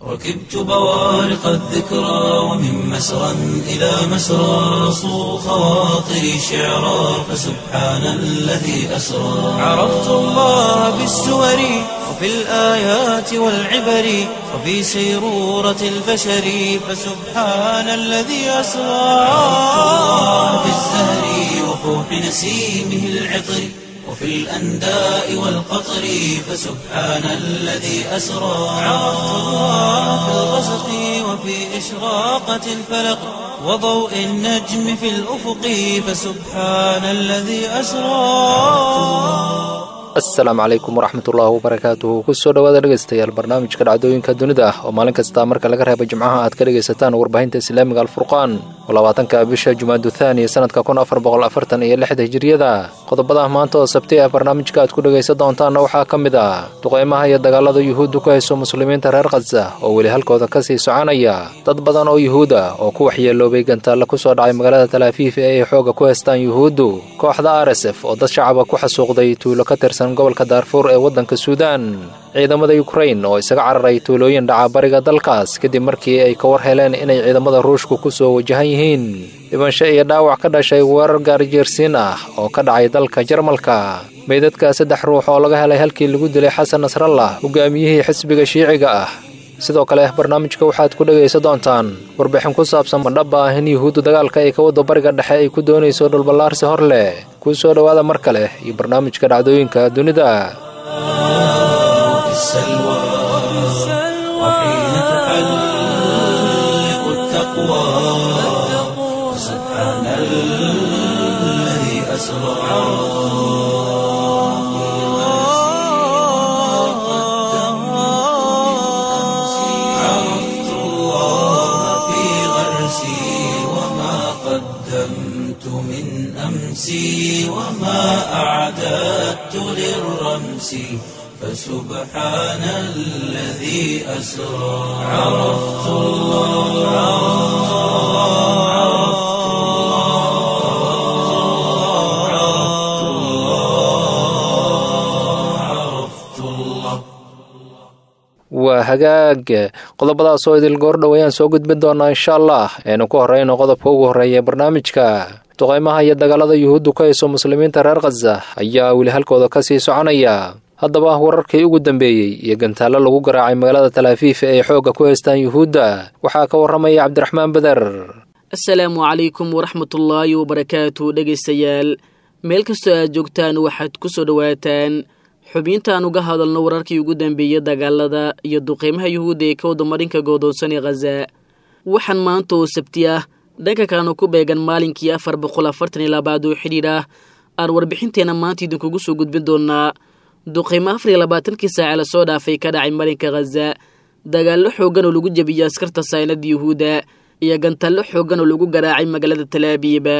ركبت بوارق الذكرى ومن مسرى إلى مسرى صو خواطري شعرا فسبحان الذي أسرى عرفت الله بالسور وفي الآيات والعبر وفي سيرورة البشر فسبحان الذي أسرى عرفت الله بالزهر وفوح نسيمه العطر وفي الأنداء والقطر فسبحان الذي أسرى عرفت الله في الغسق وفي إشراقة الفلق وضوء النجم في الأفق فسبحان الذي أسرى asalaamu calaykum waraxmatullaahi wabarakaatuhu kusoo dhawaada dhegeystayaal barnaamijka dhacdooyinka dunida ah oo maalin kasta marka laga reeba jimcaha aad ka dhegaysataan warbaahinta islaamiga alfurqaan oo labaatanka bisha jumaadu thaaniya sanadka kun afar boqol afartan iyo lixda hijiriyada qodobada maanta oo sabti ah barnaamijka aad ku dhegaysan doontaanna waxaa ka mid ah duqeymaha iyo dagaalada yuhuuddu ku hayso muslimiinta reer khaza oo weli halkooda ka sii soconaya dad badan oo yuhuud ah oo ku waxyeeloobay gantaalla ku soo dhacay magaalada talaafiif ee ay xooga ku haystaan yuhuuddu kooxda r s f oo dad shacaba ku xasuuqday tuulo ka tirsan gobolka daarfuur ee waddanka suudaan ciidamada yukrain oo isaga cararay tuulooyin dhaca bariga dalkaas kadib markii ay ka war heleen inay ciidamada ruushku ku soo wajahan yihiin dhibansho iyo dhaawac ka dhashay weerar gaarijeersiin ah oo ka dhacay dalka jarmalka meydadka saddex ruux oo laga helay halkii lagu dilay xasan nasrallah hogaamiyihii xisbiga shiiciga ah sidoo kale barnaamijka waxaad ku dhegaysan doontaan warbixin ku saabsan madhaba ah in yuhuuddu dagaalka ay ka waddo bariga dhexe ay ku doonayso dhulballaarsi hor leh kuu soo dhowaada mar kale iyo barnaamijka dhacdooyinka dunida في السلوى وحين تحلق التقوى سبحان الذي أسرى عرفت الله في غرسي وما قدمت من أمسي وما أعددت للرمس فسبحان الذي أسرى عرفت الله عرفت الله عرفت الله عرفت الله waa hagaag qodobadaas oo idil goordhow ayaan soo gudbin doonaa insha allah aynu ku horreyno qodobka ugu horreeya barnaamijka duqeymaha iyo dagaalada yuhuuddu ka hayso muslimiinta reer khaza ayaa weli halkooda ka sii soconaya haddaba wararkii ugu dambeeyey iyo gantaallo lagu garaacay magaalada talaafiif ee ay xoogga ku haystaan yuhuudda waxaa ka warramaya cabdiraxmaan beder asalaamu calaykum waraxmatullaahi wabarakaatu dhegaystayaal meel kastoo aad joogtaan waxaad ku soo dhowaataan xubintaan uga hadalno wararkii ugu dambeeyey dagaalada iyo duqeymaha yuhuudda ee ka wadamarinka goodoonsan ee khaza waxaan maanta oo sabti ah dhanka kalena ku beegan maalinkii afar boqol afartan iyo labaad oo xidhiidh ah aan warbixinteenna maanta idinkugu soo gudbin doonaa duqeymo afar iyo labaatankii saace lasoo dhaafay ka dhacay marinka khaza dagaallo xooggan oo lagu jebiyey askarta saynada yuhuudda iyo gantallo xooggan oo lagu garaacay magaalada talaabiiba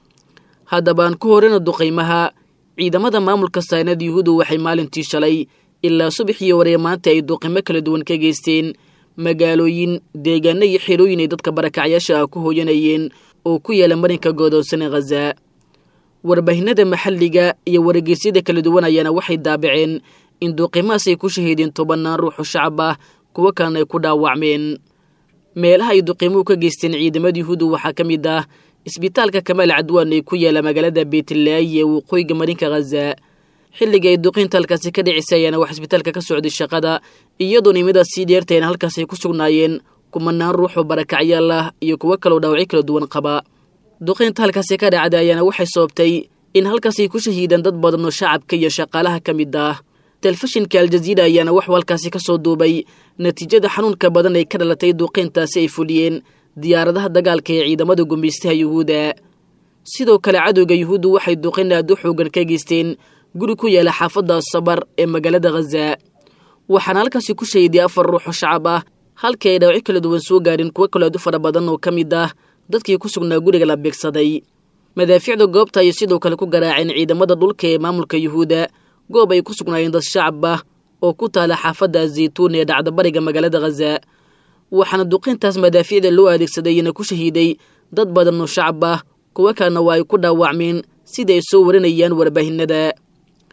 haddaba aan ku horeyna duqeymaha ciidamada maamulka saynada yuhuudda waxay maalintii shalay ilaa subaxii waree maanta ay duqeymo kala duwan ka geysteen magaalooyin deegaano iyo xerooyin ay dadka barakacyaasha ah ku hooyanayeen oo ku yaala marinka goodoonsan ee khaza warbaahinada maxalliga iyo wargeysyada kala duwan ayaana waxay daabaceen in duqeymahaas ay ku shahiideen tobannaan ruuxoo shacab ah kuwo kalena ay ku dhaawacmeen meelaha ay duqeymuhu ka geysteen ciidamada yuhuudda waxaa ka mid ah isbitaalka kamaal cadwaan ee ku yaala magaalada beetlaayi ee waqooyiga marinka khaza xilliga ay duqeynta halkaasi ka dhicisay ayaana wax isbitaalka ka socday shaqada iyadoona imidaas sii dheertayna halkaas ay ku sugnaayeen kumanaan ruux oo barakacyaal ah iyo kuwo kaloo dhaawacyo kala duwan qaba duqeynta halkaasi ka dhacday ayaana waxay sababtay in halkaas ay ku shahiidaan dad badan oo shacabka iyo shaqaalaha ka mid ah telefishinka aljaziira ayaana waxuu halkaasi ka soo duubay natiijada xanuunka badan ay ka dhalatay duqeyntaasi ay fuliyeen diyaaradaha dagaalka ee ciidamada gumaystaha yuhuudda sidoo kale cadowga yuhuuddu waxay duqeyn aad u xoogan ka geysteen guri ku yaala xaafadda sabar ee magaalada khaza waxaana halkaasi ku shahiday afar ruux oo shacab ah halkii ay dhaawacyo kala duwan soo gaadhin kuwo kaloo aad u fara badan oo ka mid ah dadkii ku sugnaa guriga la beegsaday madaafiicda goobta ayay sidoo kale ku garaaceen ciidamada dhulka ee maamulka yuhuudda goob ay ku sugnaayeen dad shacab ah oo ku taala xaafadda zaytuun ee dhacda bariga magaalada khaza waxaana duqintaas madaafiicda loo adeegsadayna ku shahiiday dad badan oo shacab ah kuwo kalena waa ay ku dhaawacmeen sida ay soo warinayaan warbaahinada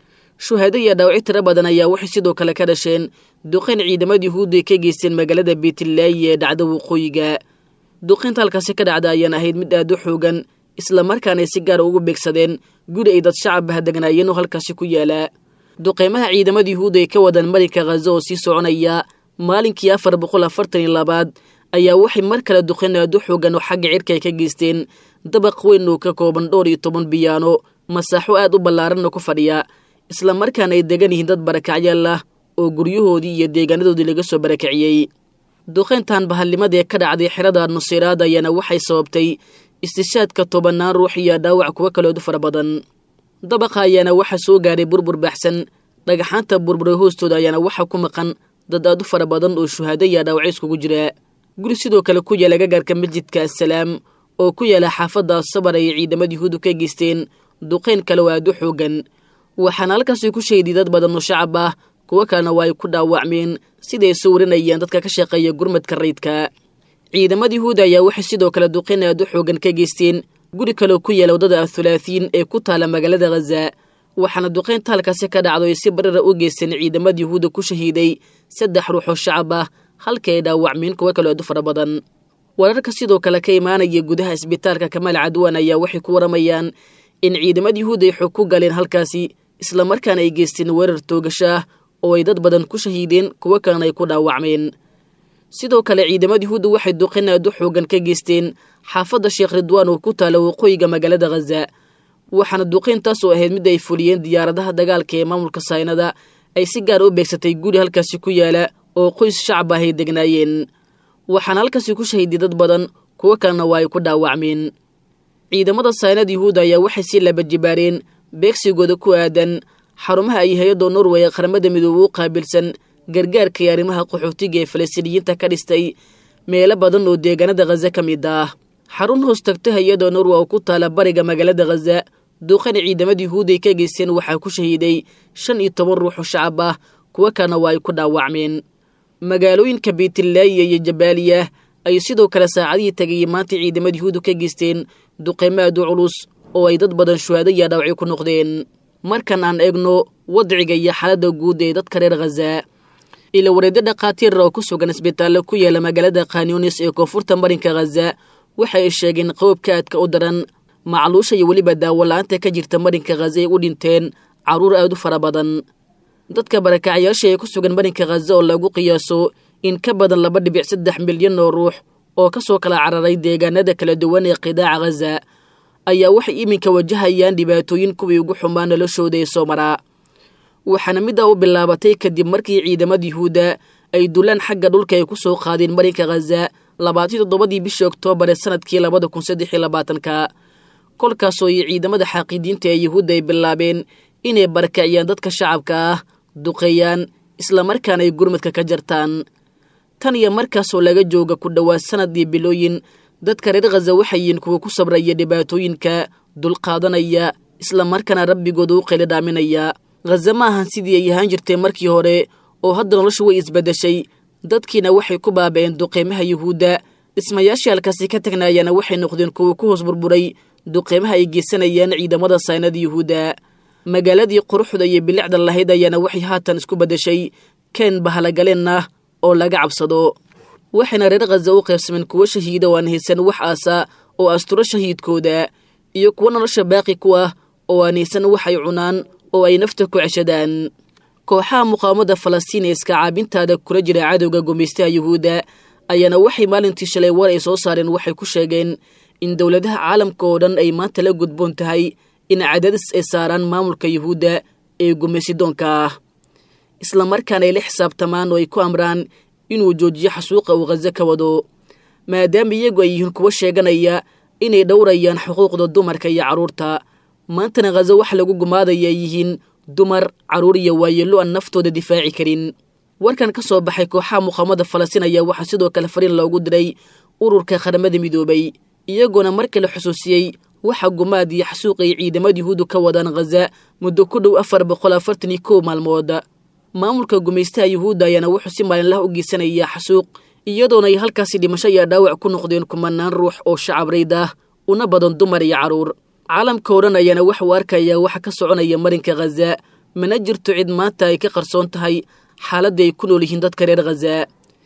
shuhaado iyo dhaawaci tiro badan ayaa waxay sidoo kale ka dhasheen duqayn ciidamada yuhuudda ay ka geysteen magaalada beetlaayi ee dhacda waqooyiga duqaynta halkaasi ka dhacda ayaan ahayd mid aad u xoogan islamarkaana ay si gaara ugu beegsadeen guri ay dad shacabah degnaayeen oo halkaasi ku yaala duqaymaha ciidamada yuhuudda ay ka wadaan marinka khaza oo sii soconaya maalinkii afar boqol afartan iyo labaad ayaa waxay mar kale duqayn aad u xoogan oo xagga cirka ay ka geysteen dabaq weyn oo ka kooban dhowr iyo toban biyaano masaaxo aad u ballaaranna ku fadhiya islamarkaana ay degan yihiin dad barakacyaal ah oo guryahoodii iyo deegaanadoodii laga soo barakiciyey duqayntan bahalnimadee ka dhacday xerada nuseyraad ayaana waxay sababtay istishaadka tobannaan ruux iyo dhaawac kuwo kaleodu fara badan dabaqa ayaana waxaa soo gaadhay burbur baxsan dhagaxaanta burburay hoostooda ayaana waxaa ku maqan dad aad u fara badan oo shuhaado iyo dhaawacyo iskugu jira guri sidoo kale ku yaala gagaarka masjidka assalaam oo ku yaala xaafadda sabar ay ciidamada yuhuudu ka geysteen duqayn kale oo aad u xoogan waxaana halkaasi ku shahiday dad badan oo shacab ah kuwo kalena waa ay ku dhaawacmeen siday soo warinayaan dadka ka shaqeeya gurmadka rayidka ciidamada yuhuuda ayaa waxay sidoo kale duqayn aad u xoogan ka geysteen guri kaleoo ku yaala waddada athulaathiin ee ku taala magaalada khaza waxaana duqaynta halkaasi ka dhacdo ay si barara u geysteen ciidamada yuhuudda ku shahiiday saddex ruux oo shacab ah halka ay dhaawacmeen kuwo kaloo aad u fara badan wararka sidoo kale ka imaanaya gudaha isbitaalka kamaal cadwan ayaa waxay ku waramayaan in ciidamada yuhuudda ay xog ku galeen halkaasi islamarkaana ay geysteen weerar toogasho ah oo ay dad badan ku shahiideen kuwo kalena ay ku dhaawacmeen sidoo kale ciidamada yuhuudda waxay duqayn aad u xoogan ka geysteen xaafadda sheekh ridwaan oo ku taala waqooyiga magaalada khaza waxaana duqayntaas oo ahayd mid ay fuliyeen diyaaradaha dagaalka ee maamulka saynada ay si gaar u beegsatay guri halkaasi ku yaala oo qoys shacab ah ay degnaayeen waxaana halkaasi ku shahiday dad badan kuwo kalena waa ay ku dhaawacmeen ciidamada saynada yuhuudda ayaa waxay sii labajibaareen beegsigooda ku aadan xarumaha ay hay-adda norway ee qaramada midoobe u qaabilsan gargaarka iyo arrimaha qaxootiga ee falastiiniyiinta ka dhistay meelo badan oo deegaanada khaza ka mid ah xarun hoos tagta hay-adda norway oo ku taala bariga magaalada khaza duuqana ciidamada yuhuudday ka geysteen waxaa ku shahiiday shan iyo toban ruux oo shacab ah kuwo kalena waa ay ku dhaawacmeen magaalooyinka beytlaayiya iyo jabaaliya ayuu sidoo kale saacadihii tagayay maanta ciidamada yuhuuddu ka geysteen duqeymo aad u culus oo ay dad badan shuhaado iyo dhaawacyo ku noqdeen markan aan eegno wadciga iyo xaaladda guud ee dadka reer khaza ila wareedyo dhakhaatiir oo ku sugan isbitaallo ku yaala magaalada khanyunis ee koonfurta marinka khaza waxa ay sheegeen qowbka aadka u daran macluusha iyo weliba daawola'aanta ka jirta marinka khaza ay u dhinteen carruur aad u fara badan dadka barakacyaasha ee ku sugan marinka khaza oo lagu qiyaaso in ka badan laba dhibic saddex milyan oo ruux oo ka soo kala cararay deegaanada kala duwan ee qidaaca khaza ayaa waxay iminka wajahayaan dhibaatooyin kuwii ugu xumaa noloshooda ee soo maraa waxaana middaa u bilaabatay kadib markii ciidamada yuhuudda ay dulaan xagga dhulka ay ku soo qaadeen marinka khaza labaatan toddobadii bishii oktoobar ee sanadkii labada kun saddex iyo labaatanka kolkaasoo iyo ciidamada xaaqiidiinta ee yuhuudda ay bilaabeen inay barakaciyaan dadka shacabka ah duqeeyaan islamarkaana ay gurmadka ka jartaan tan iyo markaasoo laga jooga ku dhowaad sanadii bilooyin dadka reer khaza waxay yihiin kuwa ku sabraya dhibaatooyinka dulqaadanaya islamarkaana rabbigooda u qeli dhaaminaya khaza ma ahan sidii ay ahaan jirtay markii hore oo hadda noloshu way isbeddeshay dadkiina waxay ku baaba'een duqeymaha yuhuudda dhismayaashii halkaasi ka tagnaayaana waxay noqdeen kuwa ku hoos burburay duqeymaha ay geysanayaan ciidamada saynada yuhuudda magaaladii quruxda iyo bilicda lahayd ayaana waxay haatan isku beddeshay keen bahalagaleen ah oo laga cabsado waxayna reer khaza u qaybsameen kuwo shahiida oo aan haysan wax aasa oo asturo shahiidkooda iyo kuwo nolosha baaqi ku ah oo aan haysan waxay cunaan oo ay nafta ku ceshadaan kooxaha muqaawamada falastiin ee iska caabintaada kula jira cadowga gumaystaha yuhuudda ayaana waxay maalintii shalay war ay soo saareen waxay ku sheegeen in dowladaha caalamka oo dhan ay maanta la gudboon tahay in cadaadis ay saaraan maamulka yuhuudda ee gumaysidoonka ah islamarkaana ay la xisaabtamaan oo ay ku amraan inuu joojiyo xasuuqa uu khaza ka wado maadaama iyagu ay yihiin kuwo sheeganaya inay dhowrayaan xuquuqda dumarka iyo carruurta maantana khaza wax lagu gumaadaya ay yihiin dumar carruur iyo waayeello aan naftooda difaaci karin warkan ka soo baxay kooxaha muqaamada falastiin ayaa waxaa sidoo kale fariin loogu diray ururka qaramada midoobay iyagoona mar kale xusuusiyey waxa gumaad iyo xasuuq ay ciidamada yuhuuddu ka wadaan khaza muddo ku dhow afar boqol afartan iyo kow maalmood maamulka gumaystaha yuhuudda ayaana wuxuu si maalinlaha u geysanayaa xasuuq iyadoona ay halkaasi dhimasho iyo dhaawac ku noqdeen kumanaan ruux oo shacab rayd ah una badan dumar iyo carruur caalamka oo dhan ayaana waxuu arkayaa waxa ka soconaya marinka khaza mana jirto cid maanta ay ka qarsoon tahay xaaladda ay ku nool yihiin dadka reer khaza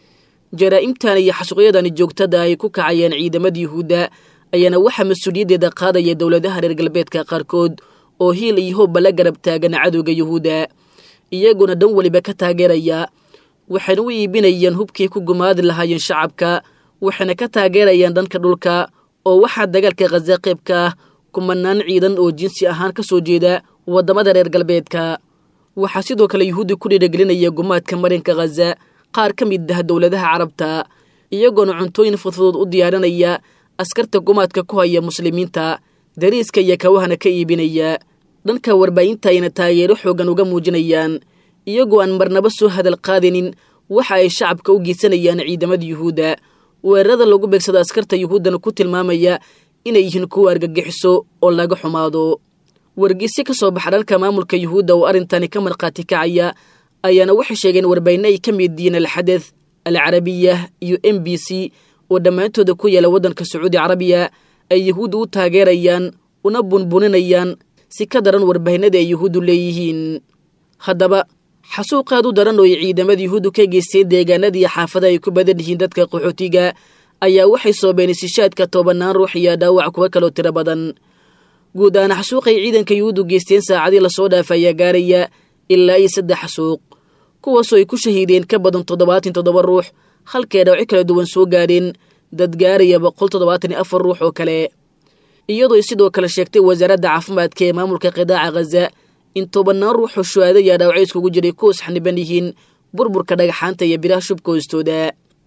jaraa'imtan iyo xasuuqyadani joogtada ay ku kacayeen ciidamada yuhuudda ayaana waxaa mas-uuliyaddeeda qaadaya dowladaha reer galbeedka qaarkood oo hiil iyo hoobba la garab taagan cadowga yuhuudda iyaguna dhan weliba ka taageeraya waxayna u iibinayaan hubkii ku gumaadi lahaayeen shacabka waxayna ka taageerayaan dhanka dhulka oo waxaa dagaalka khaza qayb ka ah kumanaan ciidan oo jinsi ahaan ka soo jeeda waddamada reer galbeedka waxaa sidoo kale yuhuudda ku dhiiragelinaya gumaadka marinka khaza qaar ka mid ah dowladaha carabta iyagoona cuntooyin fudfudud u diyaarinaya askarta gumaadka ku haya muslimiinta dariiska iyo kawahana ka iibinaya dhanka warbaahinta ayna taageero xooggan uga muujinayaan iyagoo aan marnaba soo hadal qaadinin waxa ay shacabka u geysanayaan ciidamada yuhuudda weerarada lagu beegsado askarta yuhuuddana ku tilmaamaya inay yihiin kuwa argagixiso oo laga xumaado wargeyse ka soo baxa dhanka maamulka yuhuudda oo arrintani ka markhaati kacaya ayaana waxay sheegeen warbaahinno ay ka mid yihiin alxadeth alcarabiya iyo m b c oo dhammaantooda ku yaala waddanka sacuudi carabiya ay yuhuudda u taageerayaan una bunbuninayaan si ka daran warbaahinada ay yuhuuddu leeyihiin haddaba xasuuqaad u daran oo ay ciidamada yuhuuddu ka geysteen deegaanadii xaafada ay ku badan yihiin dadka qaxootiga ayaa waxay soobeen isishaadka tobanaan ruux iyo dhaawac kuwa kaloo tiro badan guud ahaan xasuuqay ciidanka yuhuuddu geysteen saacadii lasoo dhaafa ayaa gaaraya ilaa iyo saddex xasuuq kuwaasoo ay ku shahiideen ka badan toddobaatan toddoba ruux halkay dhawci kala duwan soo gaadheen dad gaaraya boqol toddobaatan iyo afar ruux oo kale iyadoo sidoo kale sheegtay wasaaradda caafimaadka ee maamulka qidaaca khaza in tobanaan ruuxoo shuhaada iyo dhaawacyo iskugu jiray ku isxaniban yihiin burburka dhagaxaanta iyo biraha shubka hoostooda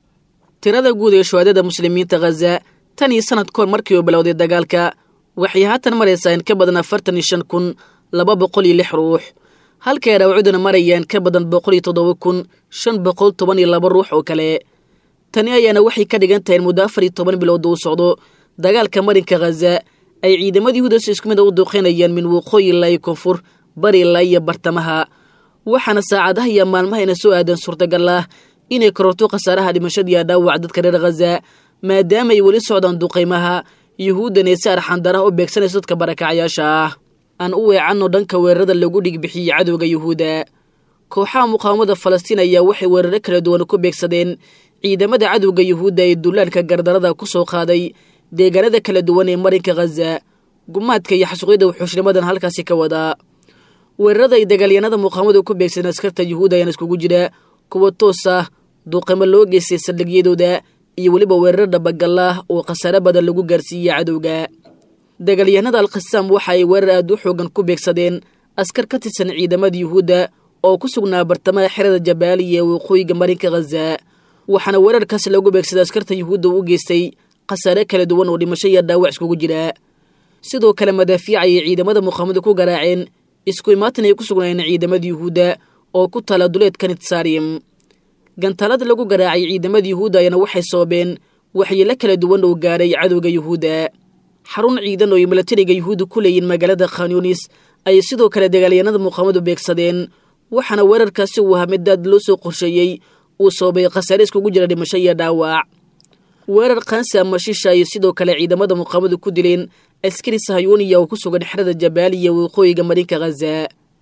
tirada guud ee shuhaadada muslimiinta khaza tan iyo sanad kahor markii uu bilowday dagaalka waxay haatan maraysaa in ka badan afartan iyo shan kun laba boqol iyo lix ruux halkay dhaawacyaduna marayaan ka badan boqol iyo toddoba kun shan boqol toban iyo laba ruux oo kale tani ayaana waxay ka dhigan tahay in muddo afar iyo toban bilowda uu socdo dagaalka marinka khaza ay ciidamada yuhuuda si isku mid a u duuqeynayaan min waqooyi ilaa iyo koonfur bari ilaa iyo bartamaha waxaana saacadaha iyo maalmahayna soo aadan suurtagal ah inay kororto khasaaraha dhimashada iyo dhaawac dadka reer khaza maadaama ay weli socdaan duqaymaha yuhuuddana si arxandaraha u beegsanayso dadka barakacyaasha ah aan u weecanno dhanka weerarada lagu dhigbixiyey cadowga yuhuudda kooxaha muqaawamada falastiin ayaa waxay weeraro kala duwan ku beegsadeen ciidamada cadowga yuhuudda ee dullaanka gardarada ku soo qaaday deegaanada kala duwan ee marinka khaza gumaadka iyo xasuuqyada wuxuushnimadan halkaasi ka wadaa weerarada ay dagaalyanada muqaawamadu ku beegsadeen askarta yuhuudda ayaana iskugu jira kuwa toos ah duuqimo loo geystay saldhigyadooda iyo weliba weerar dhabagallah oo khasaare badan lagu gaarsiiyey cadowga dagaalyahanada alkhasaam waxa ay weerar aad u xoogan ku beegsadeen askar ka tirsan ciidamada yuhuudda oo ku sugnaa bartamaha xerada jabaaliya ee waqooyiga marinka khaza waxaana weerarkaasi lagu beegsaday askarta yuhuudda u geystay khasaare kala duwan oo dhimasho iyo dhaawac iskugu jira sidoo kale madaafiic ayay ciidamada muqaamadu ku garaaceen isku imaatin ay ku sugnaayeen ciidamada yuhuudda oo ku taala duleedka nitsarium gantaalada lagu garaacay ciidamada yuhuudda ayaana waxay soobeen waxyeelo kala duwan oo gaadhay cadowga yuhuudda xarun ciidan oo ay milatariga yuhuudda ku leeyiin magaalada khanyunis ayay sidoo kale dagaalyanada muqaamadu beegsadeen waxaana weerarkaasi uu ahaa mid daad loo soo qorsheeyey uu soobay khasaare iskugu jira dhimasho iyo dhaawac weerar kaansi ama shisha ayay sidoo kale ciidamada muqaamadu ku dileen askari sahayuuniya oo ku sugan xerada jabaaliya waqooyiga marinka khaza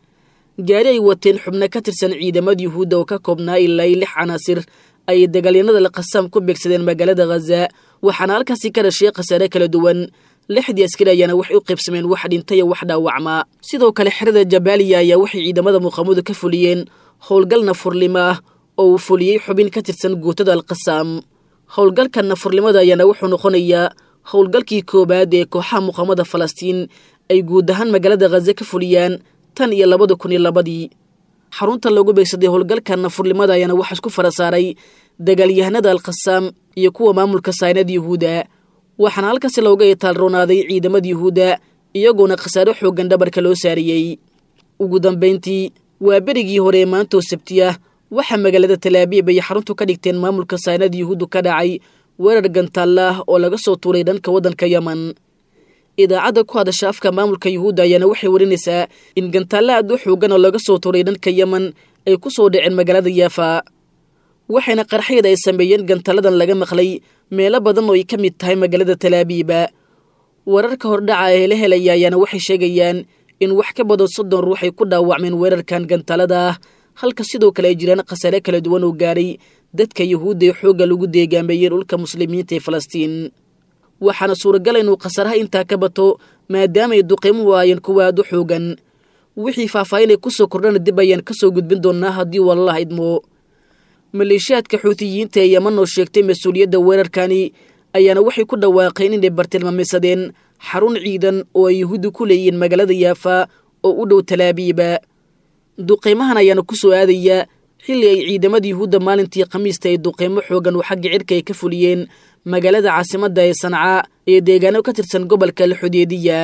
gaari ay wateen xubno ka tirsan ciidamada yuhuudda oo ka koobnaa ilaa iyo lix canaasir ayay dagaalyanada laqasaam ku beegsadeen magaalada khaza waxaana halkaasi ka dhashay khasaare kala duwan lixdii askari ayaana waxay u qaybsameen wax dhintay wax dhaawacma sidoo kale xerada jabaaliya ayaa waxay ciidamada muqaamadu ka fuliyeen howlgal nafurnimo ah oo uu fuliyey xubin ka tirsan guutada alqasaam howlgalka nafurnimada ayaana wuxuu noqonayaa howlgalkii koowaad ee kooxaha muqaamada falastiin ay guud ahaan magaalada khaza ka fuliyaan tan iyo labada kun iyo labadii xarunta loogu beegsaday howlgalka nafurnimada ayaana waxaa isku fara saaray dagaalyahanada alkhasaam iyo kuwa maamulka saynada yuhuudda waxaana halkaasi looga itaalroonaaday ciidamada yuhuudda iyagoona khasaare xooggan dhabarka loo saariyey ugu dambayntii waa berigii hore ee maantoo sabti ah waxaa magaalada talaabiib ay xaruntu ka dhigteen maamulka saynada yuhuuddu ka dhacay weerar gantaalla ah oo laga soo tuuray dhanka waddanka yeman idaacadda ku hadasha afka maamulka yuhuudda ayaana waxay warinaysaa in gantaalla aad u xoogan oo laga soo tuuray dhanka yeman ay ku soo dhaceen magaalada yaafa waxayna qarxayada ay sameeyeen gantalladan laga maqlay meelo badan oo ay ka mid tahay magaalada talaabiiba wararka hordhaca ee la helaya ayaana waxay sheegayaan in wax ka badan soddon ruux ay ku dhaawacmeen weerarkan gantalada ah halka sidoo kale ay jiraan khasaare kala duwan oo gaaray dadka yuhuudda ee xoogga lagu deegaameeyey dhulka muslimiinta ee falastiin waxaana suuragal inuu khasaaraha intaa ka bato maadaamaay duqiimuhu aayeen kuwa aad u xoogan wixii faahfaahin ay ku soo kordhana dib ayaan ka soo gudbin doonnaa haddii walalah idmo maleeshiyaadka xuutiyiinta ee yaman oo sheegtay mas-uuliyadda weerarkani ayaana waxay ku dhawaaqeen inay bartilmaameysadeen xarun ciidan oo ay yuhuuddu ku leeyihiin magaalada yaafa oo u dhow talaabiiba duqeymahan ayaana ku soo aadaya xilli ay ciidamada yuhuudda maalintii khamiista ay duqeymo xoogan oo xagga cirka ay ka fuliyeen magaalada caasimadda ee sanca ee deegaano ka tirsan gobolka alxudeediya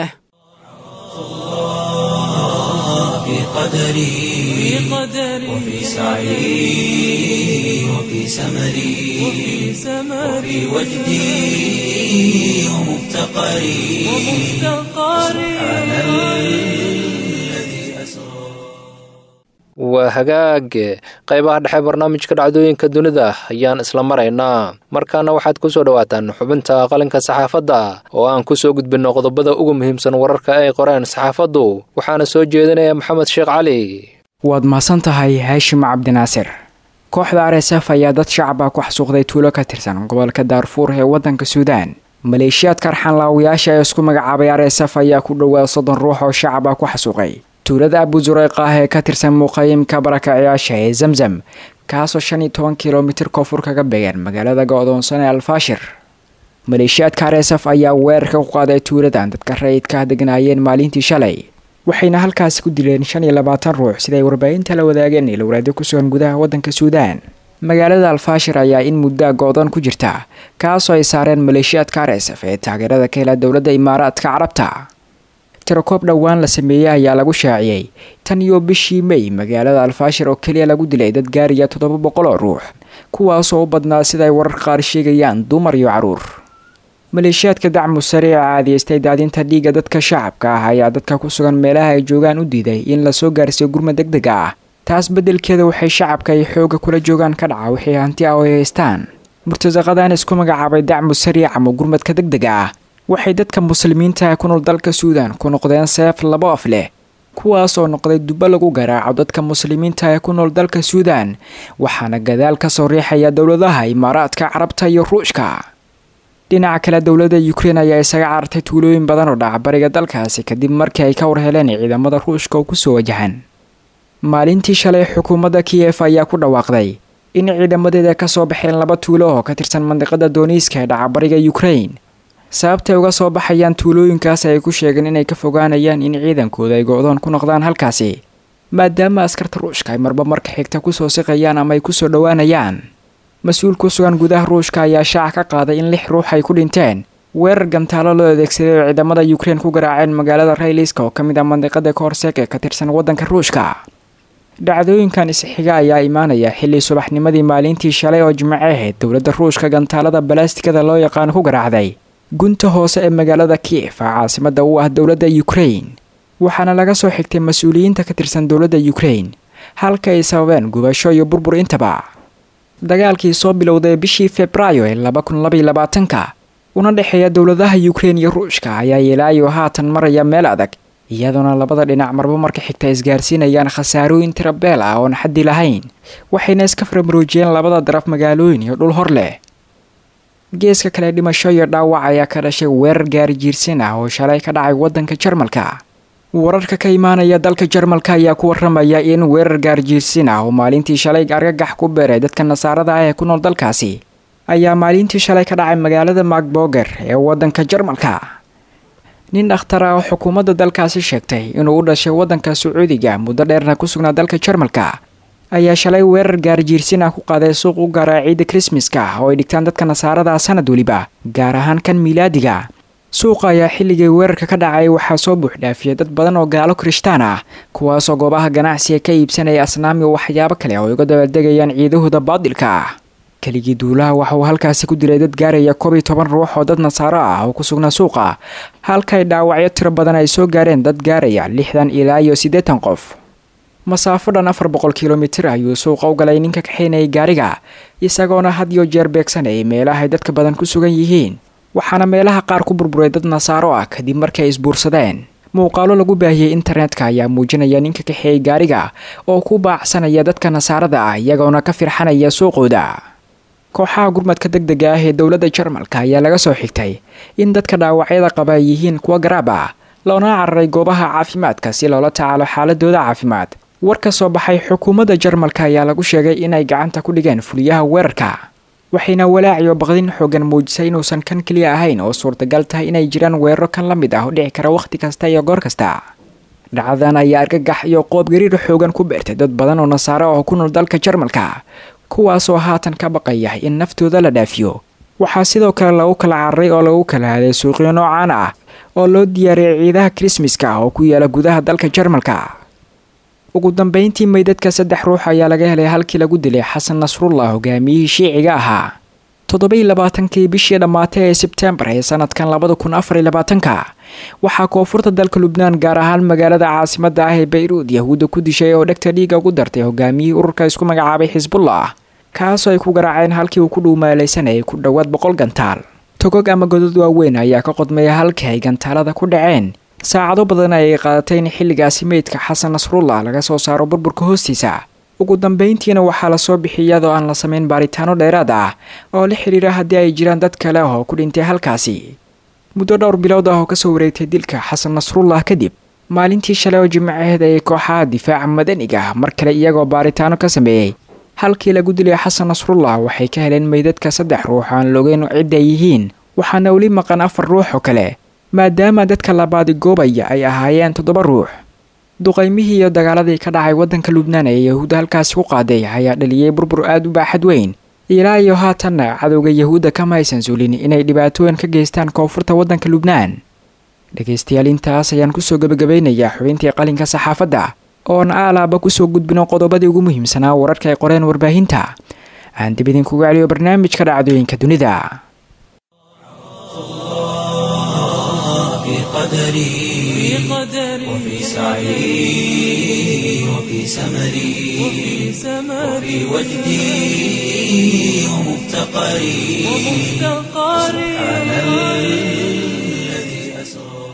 في قدري وفي سعي وفي سمري وفي وجدي ومفتقري سبحان الذي أسرى waa hagaag qaybaha dhexe barnaamijka dhacdooyinka dunida ayaan isla maraynaa markaana waxaad ku soo dhowaataan xubinta qalinka saxaafadda oo aan ku soo gudbinno qodobada ugu muhiimsan wararka ay qoreen saxaafaddu waxaana soo jeedinaya maxamed sheekh cali waad mahadsan tahay haashim cabdinaasir kooxda r s f ayaa dad shacaba ku xasuuqday tuulo ka tirsan gobolka daarfuur ee waddanka suudaan maleeshiyaadka arxanlaawayaasha ee isku magacaabay r s f ayaa ku dhowaad soddon ruux oo shacaba ku xasuuqay tuulada abuzureyq ah ee ka tirsan muqayimka barakacayaasha ee zamzam kaasoo shan iyo toban kilomitir koonfur kaga beegan magaalada go-doonsan ee alfaashir maleeshiyaadka r s f ayaa weerarka ku qaaday tuuladan dadka rayidka degnaayeen maalintii shalay waxayna halkaasi ku dileen shan iyo labaatan ruux siday warbaahinta la wadaageen ilowraadyo ku sugan gudaha waddanka suudaan magaalada alfaashir ayaa in muddaa go-doon ku jirta kaasoo ay saareen maleeshiyaadka r s f ee taageerada ka hela dowladda imaaraadka carabta tirakoob dhowaan la sameeyey ayaa lagu shaaciyey tan iyo bishii may magaalada alfaashir oo keliya lagu dilay dad gaariya toddoba boqol oo ruux kuwaasoo u badnaa siday warar qaar sheegayaan dumar iyo caruur maleeshiyaadka dacmu sariica caadiyeystay daadinta dhiigga dadka shacabka ah ayaa dadka ku sugan meelaha ay joogaan u diiday in lasoo gaarsiiyo gurma deg deg ah taas beddelkeeda waxay shacabka ay xooga kula joogaan ka dhaca wixii hanti ah oo ay haystaan murtasaqadan isku magacaabay dacmu sariic ama gurmadka deg dega ah waxay dadka muslimiinta ku nool dalka suudan ku noqdeen seef labo af leh kuwaas oo noqday dubbo lagu garaaco dadka muslimiinta ee ku nool dalka suudan waxaana gadaal ka soo riixaya dowladaha imaaraadka carabta iyo ruushka dhinaca kale dowladda ukrein ayaa isaga carartay tuulooyin badan oo dhaca bariga dalkaasi kadib markii ay ka war heleen ciidamada ruushka oo kusoo wajahan maalintii shalay xukuumadda kiyef ayaa ku dhawaaqday in ciidamadeeda kasoo baxeen laba tuulo oo ka tirsan mandiqada dooniiska ee dhaca bariga ukrain sababtay uga soo baxayaan tuulooyinkaas ay ku sheegeen inay ka fogaanayaan in ciidankooda ay go-doon ku noqdaan halkaasi maadaama askarta ruushka ay marba marka xigta kusoo siqayaan ama ay kusoo dhowaanayaan mas-uul ku sugan gudaha ruushka ayaa shaaca ka qaaday in lix ruux ay ku dhinteen weerar gantaalo loo adeegsaday oo ciidamada ukrein ku garaaceen magaalada rayliska oo ka mid ah mandiqada koorseeg ee ka tirsan waddanka ruushka dhacdooyinkan isxiga ayaa imaanaya xilli subaxnimadii maalintii shalay oo jimce ahayd dowladda ruushka gantaalada balastikada loo yaqaano ku garaacday gunta hoose ee magaalada kiev a caasimada u ah dowladda ukrain waxaana laga soo xigtay mas-uuliyiinta ka tirsan dowladda ukrain halka ay sababeen gubasho iyo burbur intaba dagaalkii soo bilowday bishii februaayo ee laba kun labaiyo labaatanka una dhexeeya dowladaha ukrein iyo ruushka ayaa ilaayo haatan maraya meel adag iyadoona labada dhinac marba marka xigta isgaarsiinayaan khasaarooyin tirabeel ah oon xaddi lahayn waxayna iska faramaroojiyeen labada daraf magaalooyin iyo dhul hor leh geeska kale dhimasho iyo dhaawac ayaa ka dhashay weerar gaari jiirsin ah oo shalay ka dhacay waddanka jarmalka wararka ka imaanaya dalka jarmalka ayaa ku waramaya in weerar gaarjiirsin ah oo maalintii shalay argagax ku beeray dadka nasaarada ah ee ku nool dalkaasi ayaa maalintii shalay ka dhacay magaalada magboger ee waddanka jarmalka nin dhakhtar ah oo xukuumadda dalkaasi sheegtay inuu u dhashay waddanka sacuudiga muddo dheerna ku sugnaa dalka jarmalka ayaa shalay weerar gaarjiirsin ah ku qaaday suuq u gaara ciidda krismaska oo ay dhigtaan dadka nasaarada ah sanad weliba gaar ahaan kan miilaadiga suuqa ayaa xilligii weerarka ka dhacay waxaa soo buuxdhaafiyay dad badan oo gaalo kirishtaan ah kuwaasoo goobaha ganacsiga ka iibsanaya asnaami waxyaabo kale oo uga dabaaldegayaan ciidahooda baadilka ah keligii duulaha waxa uu halkaasi ku dilay dad gaaraya koob iyo toban ruux oo dad nasaaro ah oo ku sugnaa suuqa halkay dhaawacyo tiro badan ay soo gaareen dad gaaraya lixdan ilaa iyo siddeetan qof masaafo dhan afar boqol kilomitir ayuu suuqa u galay ninka kaxaynayay gaariga isagoona had iyo jeer beegsanayay meelahay dadka badan ku sugan yihiin waxaana meelaha qaar ku burburay dad nasaaro ah kadib markii ay isbuursadeen muuqaalo lagu baahiyey internetka ayaa muujinaya ninka kaxeeyey gaariga oo ku baacsanaya dadka nasaarada ah iyagoona ka firxanaya suuqooda kooxaha gurmadka deg dega ah ee dowladda jarmalka ayaa laga soo xigtay in dadka dhaawacyada qaba ay yihiin kuwa garaab ah loona cararay goobaha caafimaadka si loola tacaalo xaaladooda caafimaad war ka soo baxay xukuumadda jarmalka ayaa lagu sheegay inay gacanta ku dhigeen fuliyaha weerarka waxayna walaaciyo baqdin xoogan muujisay inuusan kan keliya ahayn oo suurtagal tahay inay jiraan weeraro kan la mid ah oo dhici kara wakhti kasta iyo goor kasta dhacdadan ayaa argagax iyo qoobgariir xoogan ku beertay dad badan oo nasaare oo ku nool dalka jarmalka kuwaasoo haatan ka baqaya in naftooda la dhaafiyo waxaa sidoo kale lagu kala cararay oo lagu kala haday suuqyo noocaan ah oo loo diyaariyay ciidaha krismaska ah oo ku yaala gudaha dalka jarmalka ugu dambeyntii meydadka saddex ruux ayaa laga helay halkii lagu dilay xasan nasrullah hogaamiyihii shiiciga ahaa toddobaiy labaatankii bishii dhammaatay ee sebtembar ee sanadkan labada kun afar iyo labaatanka waxaa koonfurta dalka lubnaan gaar ahaan magaalada caasimada ah ee bayruud yahuudda ku dishay oo dhegta dhiiga ugu dartay hogaamiyihii ururka isku magacaabay xisbullah kaasoo ay ku garaaceen halkii uu ku dhuumaalaysanayay ku dhowaad boqol gantaal togog ama godad waaweyn ayaa ka qodmaya halkii ay gantaalada ku dhaceen saacado badan ayay qaadatay in xilligaasi meydka xasan nasrullah laga soo saaro burburka hoostiisa ugu dambeyntiina waxaa lasoo bixiyay iyadoo aan la samayn baaritaano dheeraad ah oo la xidhiira haddii ay jiraan dad kale ah oo ku dhintay halkaasi muddo dhowr bilood ah oo kasoo wareegtay dilka xasan nasrullah kadib maalintii shalay oo jimcaheed ayay kooxaha difaaca madaniga ah mar kale iyagoo baaritaano ka sameeyey halkii lagu dilay xasan nasrullah waxay ka heleen meydadka saddex ruux aan logeyn cidda ay yihiin waxaana weli maqan afar ruux oo kale maadaama dadka labaadi goobaya ay ahaayeen toddoba ruux duqaymihii iyo dagaaladii ka dhacay waddanka lubnaan ee yahuudda halkaasi ku qaaday ayaa dhaliyey burbur aada u baaxad weyn ilaa iyo haatanna cadowga yahuudda kama aysan suulin inay dhibaatooyin ka geystaan koonfurta waddanka lubnaan dhegaystayaal intaas ayaan kusoo gebagabeynayaa xubintii qalinka saxaafadda oon aalaaba kusoo gudbino qodobadii ugu muhiimsanaa wararka ay qoreen warbaahinta aan dib idinkuga celiyo barnaamijka dhacdooyinka dunida في قدري وفي سعي وفي سمري وفي وجدي ومفتقري سبحان الذي أسرى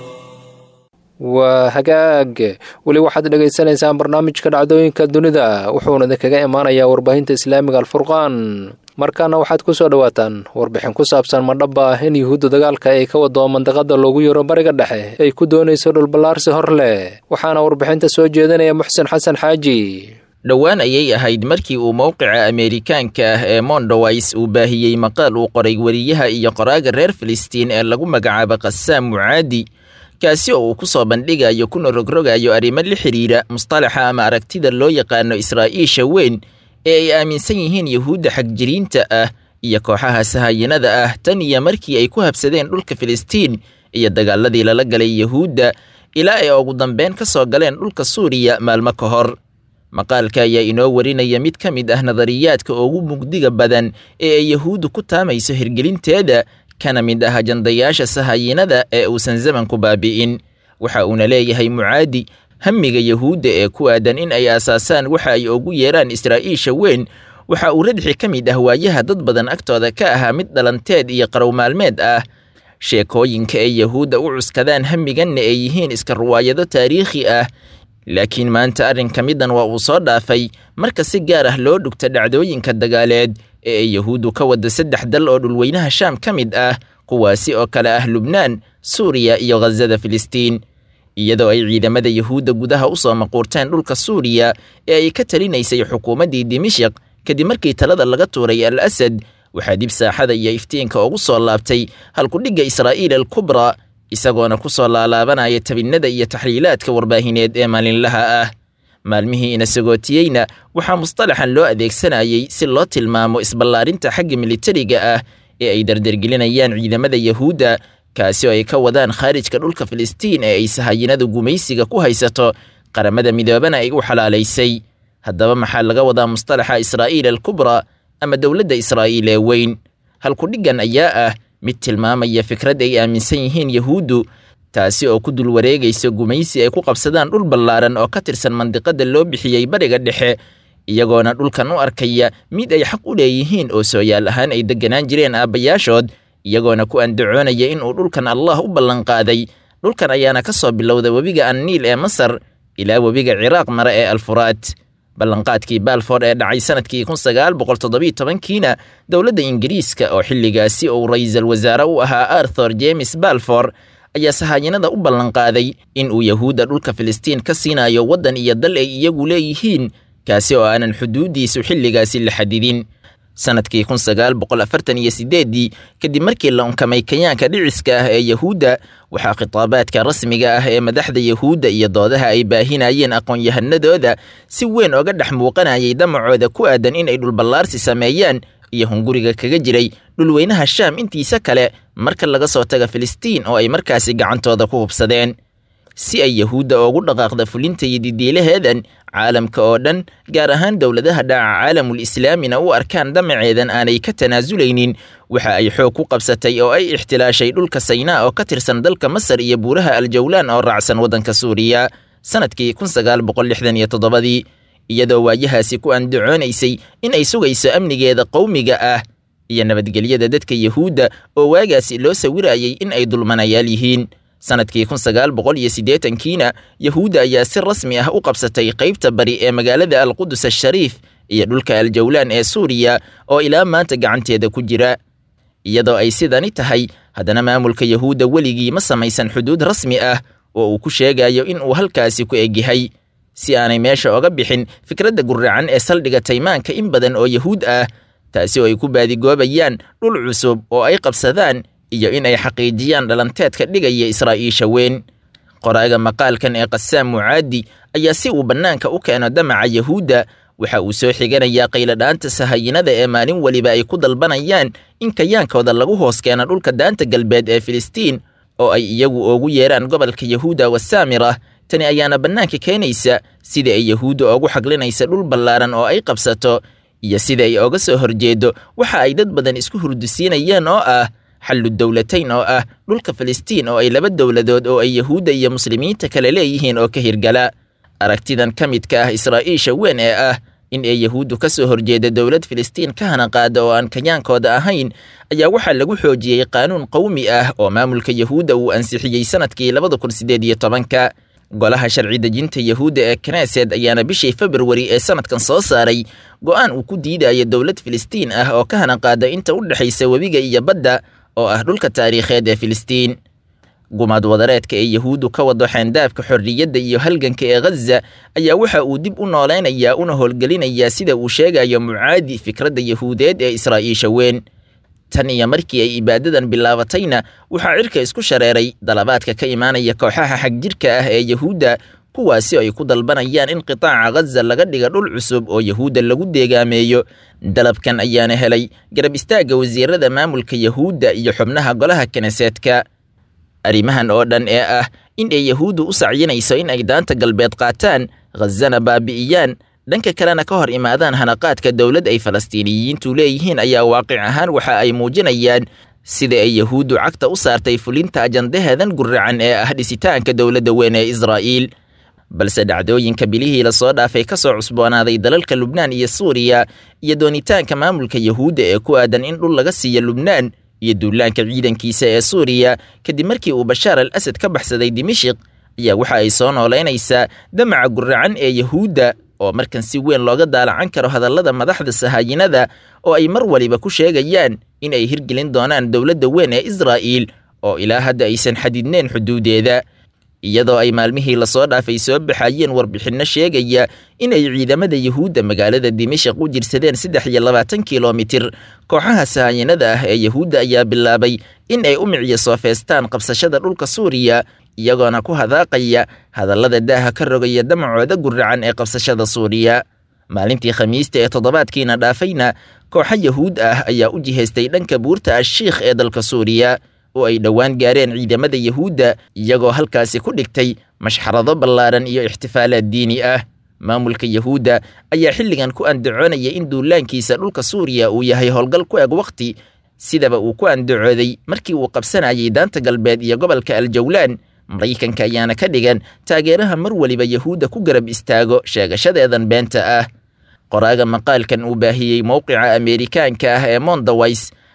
waa hagaag weli waxaad dhegaysanaysaan barnaamijka dhacdooyinka dunida wuxuuna idinkaga imaanayaa warbaahinta islaamiga alfurqaan markaana waxaad ku soo dhowaataan warbixin ku saabsan madhabba ah in yuhuudda dagaalka ay ka wado mandaqada loogu yaro bariga dhexe ay ku doonayso dhulballaarsi hor leh waxaana warbixinta soo jeedinaya muxsen xasan xaaji dhowaan ayay ahayd markii uu mowqica ameerikaanka ah ee mondoways uu baahiyey maqaal uu qoray weriyaha iyo qoraaga reer filistiin ee lagu magacaabo qasaam mucaadi kaasi oo uu ku soo bandhigayo kuna rogrogayo arrimo la xidhiira mustalaxa ama aragtida loo yaqaano israa'iisha weyn ee ay aaminsan yihiin yuhuudda xagjiriinta ah iyo kooxaha sahayinada ah tan iyo markii ay ku habsadeen dhulka filistiin iyo dagaaladii lala galay yuhuudda ilaa ay ugu dambeyn ka soo galeen dhulka suuriya maalmo ka hor maqaalka ayaa inoo warinaya mid ka mid ah nadariyaadka ugu mugdiga badan ee ay yuhuuddu ku taamayso hirgelinteeda kana mid ah ajandayaasha sahayinada ee uusan zamanku baabi'in waxa uuna leeyahay mucaadi hamiga yuhuudda ee ku aadan in ay aasaasaan waxa ay ugu yeeraan israa'iisha weyn waxa uu radxi ka mid ah waayaha dad badan agtooda ka ahaa mid dhalanteed iyo qarow maalmeed ah sheekooyinka ay yuhuudda u cuskadaan hamiganna ay yihiin iska ruwaayado taariikhi ah laakiin maanta arrinka middan waa uu soo dhaafay marka si gaar ah loo dhugta dhacdooyinka dagaaleed ee ay yuhuuddu ka wada saddex dal oo dhulweynaha shaam ka mid ah kuwaasi oo kale ah lubnaan suuriya iyo khasada filistiin iyadoo ay ciidamada yuhuudda gudaha u soo maquurteen dhulka suuriya ee ay ka talinaysay xukuumaddii dimashik kadib markii talada laga tuuray al asad waxaa dib saaxada iyo iftiinka ugu soo laabtay halkudhigga israa'iil alkubra isagoona ku soo laalaabanaya tabinnada iyo taxliilaadka warbaahineed ee maalinlaha ah maalmihii ina sagootiyeyna waxaa mustalaxan loo adeegsanayay si loo tilmaamo isballaarinta xagga militariga ah ee ay dardargelinayaan ciidamada yuhuudda kaasi oo ay ka wadaan khaarijka dhulka filistiin ee ay sahayinada gumaysiga ku haysato qaramada midoobana ay u xalaalaysay haddaba maxaa laga wadaa mustalaxa israa'iil alkubra ama dowladda israa'iil ee weyn halkudhiggan ayaa ah mid tilmaamaya fikrad ay aaminsan yihiin yuhuuddu taasi oo ku dul wareegaysa gumaysi ay ku qabsadaan dhul ballaaran oo ka tirsan mandiqada loo bixiyey bariga dhexe iyagoona dhulkan u arkaya mid ay xaq u leeyihiin oo sooyaal ahaan ay degganaan jireen aabbayaashood iyagoona ku andacoonaya inuu dhulkan allah u ballanqaaday dhulkan ayaana ka soo bilowda webiga anniil ee masar ilaa webiga ciraaq mare ee alfuraad ballanqaadkii balford ee dhacay sanadkii kun sagaal boqol toddobiyo tobankiina dowladda ingiriiska oo xilligaasi uu ra'iisul wasaare u ahaa arthur james balford ayaa sahaayinada u ballanqaaday in uu yahuudda dhulka filistiin ka siinayo waddan iyo dal ay iyagu leeyihiin kaasi oo aanan xuduuddiisu xilligaasi la xadidin sanadkii kun sagaal boqol afartan iyo sideeddii kadib markii la unkamay kayaanka dhiciska ah ee yahuudda waxaa khitaabaadka rasmiga ah ee madaxda yahuudda iyo doodaha ay baahinayeen aqoon-yahanadooda si weyn oga dhex muuqanayay damacooda ku aadan in ay dhulballaarsi sameeyaan iyo hunguriga kaga jiray dhulweynaha shaam intiisa kale marka laga soo taga filistiin oo ay markaasi gacantooda ku hubsadeen si ay yahuudda ugu dhaqaaqda fulinta iyo didiilaheedan caalamka oo dhan gaar ahaan dowladaha dhaca caalamul islaamina u arkaan damaceedan aanay ka tanaasuleynin waxa ay xoog ku qabsatay oo ay ixtilaashay dhulka saynaa oo ka tirsan dalka masar iyo buuraha aljawlaan oo raacsan waddanka suuriya sanadkii kun sagaal boqol lixdan iyo toddobadii iyadoo waayahaasi ku andacoonaysay in ay sugayso amnigeeda qowmiga ah iyo nabadgelyada dadka yahuudda oo waagaasi loo sawirayay in ay dulmanayaal yihiin sanadkii kun sagaal boqol iyo siddeetankiina yahuudda ayaa si rasmi ah u qabsatay qaybta bari ee magaalada alqudus ashariif iyo dhulka aljawlaan ee suuriya oo ilaa maanta gacanteeda ku jira iyadoo ay sidani tahay haddana maamulka yahuudda weligii ma samaysan xuduud rasmi ah oo uu ku sheegayo in uu halkaasi ku egyahay si aanay meesha oga bixin fikradda guracan ee saldhiga taymaanka in badan oo yahuud ah taasi oo ay ku baadigoobayaan dhul cusub oo ay qabsadaan iyo in ay xaqiijiyaan dhalanteedka dhigaya israa'iisha weyn qoraaga maqaalkan ee qasaam mucaadi ayaa si uu bannaanka u keeno damaca yahuudda waxa uu soo xiganayaa qayladhaanta sahayinada ee maalin weliba ay ku dalbanayaan in kayaankooda lagu hoos keeno dhulka daanta galbeed ee filistiin oo ay iyagu oogu yeeraan gobolka yahuuda wasaamira tani ayaana bannaanka keenaysa sida ay yahuudda oogu xaglinaysa dhul ballaaran oo ay qabsato iyo sida ay oga soo horjeedo waxa ay dad badan isku hurdusiinayaan oo ah xallu dowlatayn oo ah dhulka filistiin oo ay laba dowladood oo ay yahuudda iyo muslimiinta kale leeyihiin oo ka hirgala aragtidan ka midka ah israa'iisha weyn ee ah in ay yahuuddu ka soo horjeeda dowlad filistiin ka hana qaada oo aan kayaankooda ahayn ayaa waxaa lagu xoojiyey qaanuun qowmi ah oo maamulka yahuudda uu ansixiyey sanadkii labada kun siddeed iyo tobanka golaha sharci dejinta yahuudda ee knesed ayaana bishii februari ee sanadkan soo saaray go'aan uu ku diidaya dowlad filistiin ah oo ka hana qaada inta u dhexaysa webiga iyo badda oo ah dhulka taariikheed ee filistiin gumaad wadareedka ee yahuuddu ka wado xeendaabka xorriyadda iyo halganka ee ghaza ayaa waxa uu dib u noolaynayaa una howlgelinayaa sida uu sheegayo mucaadi fikradda yahuudeed ee israa'iisha weyn tan iyo markii ay ibaadadan bilaabatayna waxaa cirka isku shareeray dalabaadka ka imaanaya kooxaha xagjirka ah ee yahuudda kuwaasi ay ku dalbanayaan in qitaaca ghaza laga dhiga dhul cusub oo yahuudda lagu deegaameeyo dalabkan ayaana helay garab istaagga wasiirada maamulka yahuudda iyo xubnaha golaha kneseedka arrimahan oo dhan ee ah in ay yahuuddu u sacyinayso in ay daanta galbeed qaataan ghazana baabi'iyaan dhanka kalena ka hor imaadaan hanaqaadka dowlad ay falastiiniyiintu leeyihiin ayaa waaqic ahaan waxa ay muujinayaan sida ay yahuuddu cagta u saartay fulinta ajandaheedan guracan ee ah dhisitaanka dowladda weyn ee israa'iil balse dhacdooyinka bilihii lasoo dhaafay ka soo cusboonaaday dalalka lubnaan iyo suuriya iyo doonitaanka maamulka yahuudda ee ku aadan in dhul laga siiyo lubnaan iyo duulaanka ciidankiisa ee suuriya kadib markii uu bashaar al asad ka baxsaday dimashik ayaa waxa ay soo noolaynaysaa damaca guracan ee yahuudda oo markan si weyn looga daalacan karo hadallada madaxda sahaayinada oo ay mar waliba ku sheegayaan in ay hirgelin doonaan dowladda weyn ee israa'iil oo ilaa hadda aysan xadidneen xuduudeeda iyadoo ay maalmihii lasoo dhaafay soo baxayeen warbixinno sheegaya in ay ciidamada yahuudda magaalada dimashik u jirsadeen saddex iyo labaatan kilomitir kooxaha sahaayinada ah ee yahuudda ayaa bilaabay in ay u micyo soofeestaan qabsashada dhulka suuriya iyagoona ku hadaaqaya hadallada daaha ka rogaya damacooda guracan ee qabsashada suuriya maalintii khamiista ee toddobaadkiina dhaafayna kooxo yahuud ah ayaa u jihaystay dhanka buurta ashiikh ee dalka suuriya oo ay dhowaan gaareen ciidamada yahuudda iyagoo halkaasi ku dhigtay mashxarado ballaaran iyo ixtifaalaad diini ah maamulka yahuudda ayaa xilligan ku andacoonaya in duulaankiisa dhulka suuriya uu yahay howlgal ku eg wakhti sidaba uu ku andacooday markii uu qabsanayay daanta galbeed iyo gobolka aljawlaan maraykanka ayaana ka dhigan taageeraha mar weliba yahuudda ku garab istaago sheegashadeedan beenta ah qoraaga maqaalkan uu baahiyey mowqica ameerikaanka ah ee mondaways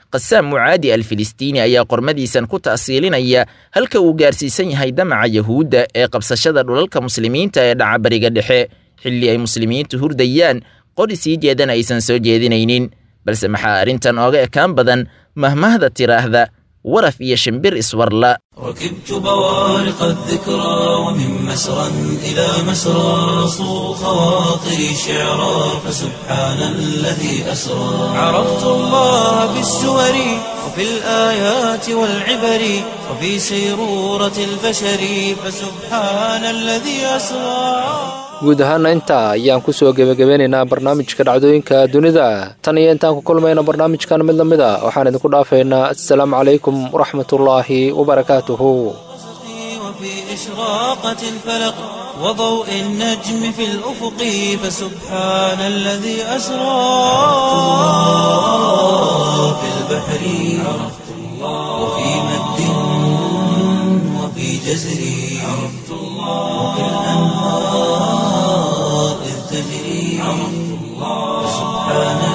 qasaam mucaadi al filistiini ayaa qormadiisan ku ta'siilinaya halka uu gaarsiisan yahay damaca yahuudda ee qabsashada dhulalka muslimiinta ee dhaca bariga dhexe xilli ay muslimiintu hurdayaan qori sii jeedana aysan soo jeedinaynin balse maxaa arrintan ooga ekaan badan mahmahda tiraahda waraf iyo shimbir iswarla ركبت بوارق الذكرى ومن مسرى إلى مسرى صو خواطري شعرا فسبحان الذي أسرى عرفت الله بالسور وفي الآيات والعبر وفي سيرورة البشر فسبحان الذي أسرى guud ahaana intaa ayaan ku soo gebagabeynaynaa barnaamijka dhacdooyinka dunida tan iyo intaan ku kulmayno barnaamijkan mid la mid a waxaan idinku dhaafaynaa assalaamu calaykum waraxmatullaahi wabarakaatuhu وفي إشراقة الفلق وضوء النجم في الأفق فسبحان الذي أسرى في البحر عرفت الله وفي مد وفي جزر عرفت الله وفي الأنهار إذ تجري عرفت الله سبحان